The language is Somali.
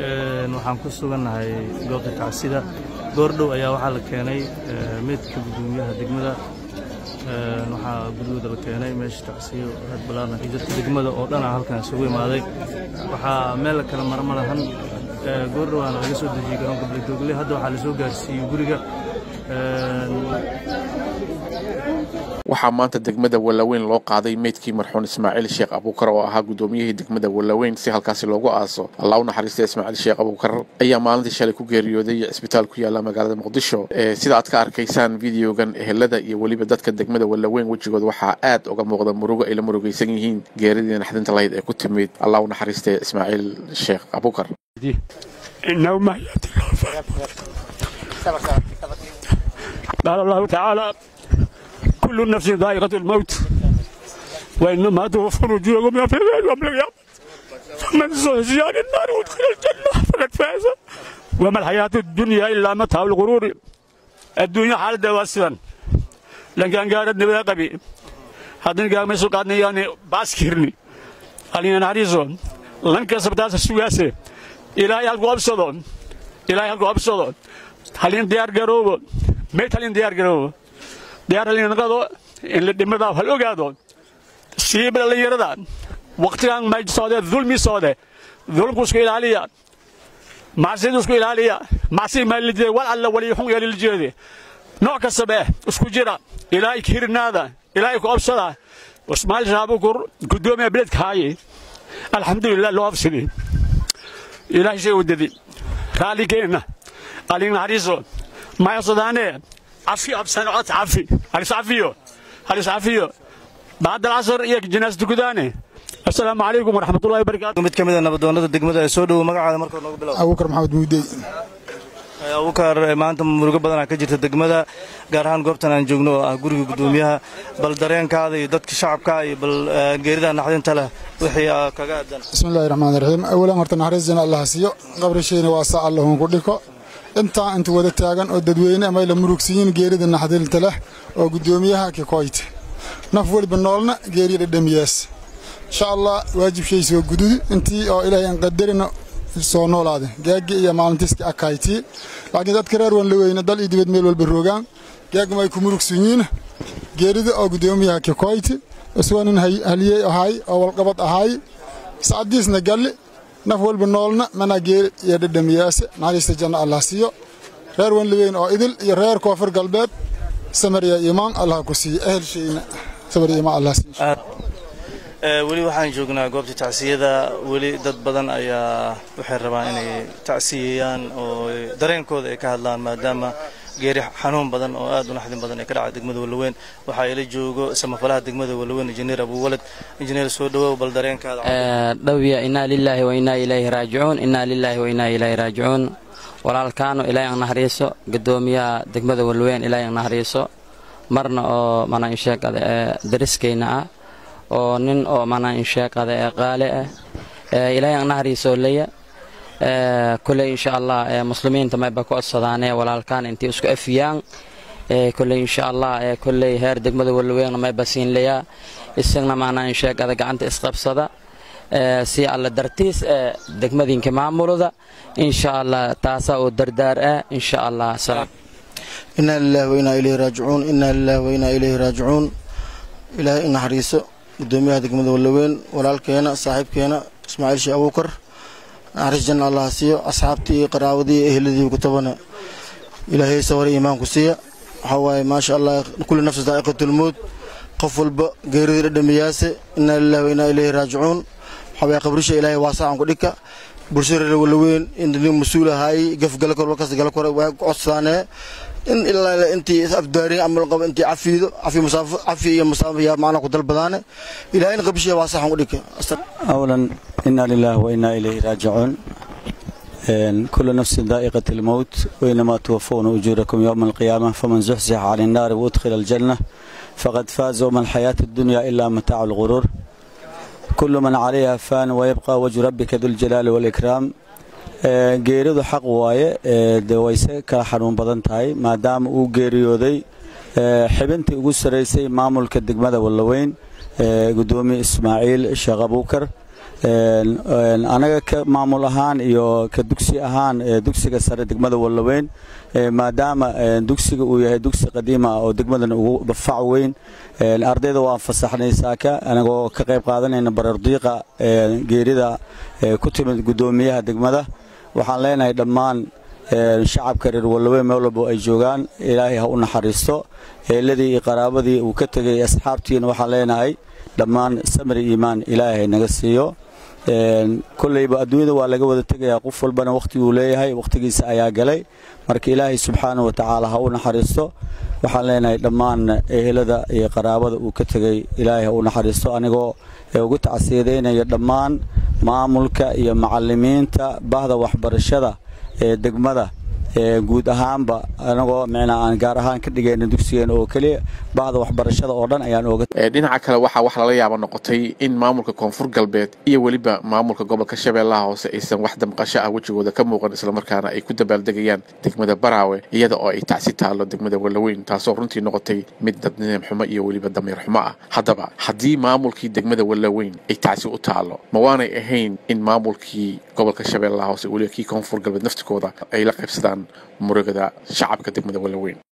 waxaan ku sugannahay goobta tacsida goordhow ayaa waxaa la keenay meydka gudoomiyaha degmada waxaa gudahooda la keenay meesha tacsiyo aad ballaaran iyo dadka degmada oo dhan ah halkan isugu imaaday waxaa meel la kala mara ma lahan goordhowaana laga soo dejiyey garoonka beledoogle hadda waxaa la soo gaarsiiyey guriga waxaa maanta degmada wallaweyn loo qaaday meydkii marxuun ismaaciil sheekh abuukar oo ahaa gudoomiyihii degmada wallaweyn si halkaasi loogu aaso allah u naxariista ismaaciil sheekh abuukar ayaa maalintii shalay ku geeriyooday cisbitaal ku yaala magaalada muqdisho sida aad ka arkaysaan videogan ehelada iyo weliba dadka degmada wallaweyn wejigooda waxaa aad uga muuqda murugo ay la murugaysan yihiin geeridii naxdinta lahayd ee ku timid allah u naxariista ismaaciil sheekh abuukar قال الله تعالى كل نفس ذائقة الموت وإنما توفون أجوركم يوم يوم القيامة فمن زحزح عن النار وادخل الجنة فقد فاز وما الحياة الدنيا إلا متاع الغرور الدنيا حال واسفا لكن قالت نبي قبي هذين قال مسوق قادني يعني باسكرني علينا نعريزون لن كسب تاس السواسي إلى يلقوا أبصدون إلى يلقوا أبصدون halin diyaar garoobo meyd halin diyaar garoobo diyaar halin naqado in la dhimada hal ogaado siiba dhalinyarada waqtigan may soode dulmi soode dulmku isku ilaaliya macsidu isku ilaaliya macsi ma lijeede wal alla wali xun yeeli lijeede nooc kastabe isku jira ilaahay kirnaada ilaahay ku obsada ismaail shaabukur gudoomiya beledka haaye alxamdulilah loo absidi ilaahay shay wadadi raalli keenna قالين هريزو ما يصدانه عفي أبسن عط عفي هريس عفيو هريس عفيو بعد العصر يك جناز تكدانه السلام عليكم ورحمة الله وبركاته mid ka mid a nabadoonnada degmada ee soo dhowo magacaada marka noogu bilow abuukar maxamed muudey abuukar maanta murugo badanaa ka jirta degmada gaar ahaan goobtan aan joogno oo ah guriga gudoomiyaha bal dareenkaada iyo dadka shacabka iyo bal geerida naxdinta leh wixii kaga aadan bismillahi raxmaan raxiim awalan horta naxariisina allah siiyo qabrishayna waa saa allahun ku dhiko intaa inta wada taagan oo dadweyne amay la murugsiyiin geerida naxdinta leh oo gudoomiyaha kikoyte naf weliba noolna geeriya dhadhamiyaas insha allah waajibshay soo gududi intii oo ilaahay aan qadarina soo noolaade gaagi iyo maalintiiska akaytii laakiin dadka reer wan la weyne dal iyo dibad meel walba roogaan gaagama ay ku murugsiyiin geerida oo gudoomiyaha kikoyti isagoo nin haliyey ahay oo walqabad ahay sacadiisna galli naf walba noolna mana geeri iyo dhadhamiyaase naxariista janna allah siiyo reer wanliweyn oo idil iyo reer koonfur galbeed samariya imaan allah ku siiyo ehelshayna samariya imaan allah siiyo weli waxaan joognaa goobta tacsiyada weli dad badan ayaa waxay rabaan inay tacsiyeyaan oo dareenkooda ay ka hadlaan maadaama geeri xanuun badan oo aad u naxdin badan ee ka dhacay degmada wallaweyn waxaa ila joogo samafalaha degmada wallaweyn injineer abuwalad injineer soo dhawow bal dareenkaada dhowya inaa lilaahi wa inaa ilayhi raajicuun inaa lilaahi wa inaa ilayhi raajicuun walaalkaano ilaahay aan naxariiso gudoomiyaha degmada wallaweyn ilaahay aan naxariiso marna oo mana insheegada ee dariskayna ah oo nin oo mana insheegada ee qaale ah ilaahay aan naxariiso leya kuley insha allah muslimiinta mayba ku codsadaanee walaalkaan intii isku afiyaan kuley insha allah kuley heer degmada wallaweyn mayba siinlayaa isagna maanaa insheegada gacanta isqabsada si alla dartiis ee degmadinka maamulada insha allah taasaa oo dardaar ah insha allah inaa lilahi wa inaa ilayhi raajicuun inaa lilahi wa inaa ilayhi raajicuun ilaahay in naxariiso gudoomiyaha degmada wallaweyn walaalkeena saaxiibkeena ismaaciil sheekh abuukar naxariis janna allah siiyo asxaabtii iyo qaraawadii iyo ehladii kutabana ilaahay sawar iimaanku siiya waxaa waaye maasha allah kulli nafsi daa'iqatulmowd qof walba geeridii dhadhamiyaase inaa lillahi wa inaa ilayhi raajicuun waxaa waaye qabrisha ilaahay waasacan ku dhika bulshada reer wallaweyn in nin mas-uul ahaayey gafgala kor walkas gala kore waa ku codsaanee in ilaa intii afdaarin amal qabo intii cafiido cafi musaafo cafi iyo musaafo yaa macna ku dalbadaane ilaahay in qabrisha waasacan ku dhika أولا إنا لله وإنا إليه راجعون كل نفس ذائقة الموت وإنما توفون أجوركم يوم القيامة فمن زحزح عن النار وأدخل الجنة فقد فاز وما الحياة الدنيا إلا متاع الغرور كل من عليها فان ويبقى وجه ربك ذو الجلال والإكرام geeridu xaq waaye de wayse kala xanuun badan tahay maadaama uu geeriyooday xibintii ugu saraysay maamulka degmada wallaweyn gudoomiye ismaaciil sheekh abuukar anaga ka maamul ahaan iyo ka dugsi ahaan dugsiga sare degmada wallaweyn maadaama dugsiga uu yahay dugsi qadiima ah oo degmadan ugu fac weyn ardayda waan fasaxnay saaka anagoo ka qayb qaadanayna barardiiqa geerida ku timid guddoomiyaha degmada waxaan leenahay dhammaan shacabka reer wallaweyn meel walbo ay joogaan ilaahay ha u naxariisto eeladii iyo qaraabadii uu ka tegay asxaabtiina waxaan leenahay dhammaan samri iimaan ilaahay naga siiyo koleyba adduunyada waa laga wada tegayaa qof walbana wakhtiguu leeyahay wakhtigiisa ayaa galay marka ilaahay subxaana wa tacaala ha u naxariisto waxaan leenahay dhammaan ehelada iyo qaraabada uu ka tegey ilaahay ha u naxariisto anigoo ugu tacsiyadeynaya dhammaan maamulka iyo macalimiinta bahda waxbarashada ee degmada guud ahaanba anagoo micnaa aan gaar ahaan ka dhigayna dugsigeena oo keliya bahda waxbarashada oo dhan ayaan ooga dhinaca kale waxaa wax lala yaaba noqotay in maamulka koonfur galbeed iyo weliba maamulka gobolka shabeellaha hoose aysan wax damqasho ah wejigooda ka muuqan islamarkaana ay ku dabaaldegayaan degmada baraawe iyada oo ay tacsi taallo degmada wallaweyn taasoo runtii noqotay mid dadnineem xumo iyo weliba damiir xumo ah haddaba haddii maamulkii degmada wallaweyn ay tacsi u taallo ma waanay ahayn in maamulkii gobolka shabeellaha hoose weliba kii koonfur galbeed naftikooda ay la qaybsadaan murugada shacabka degmada wallaweyn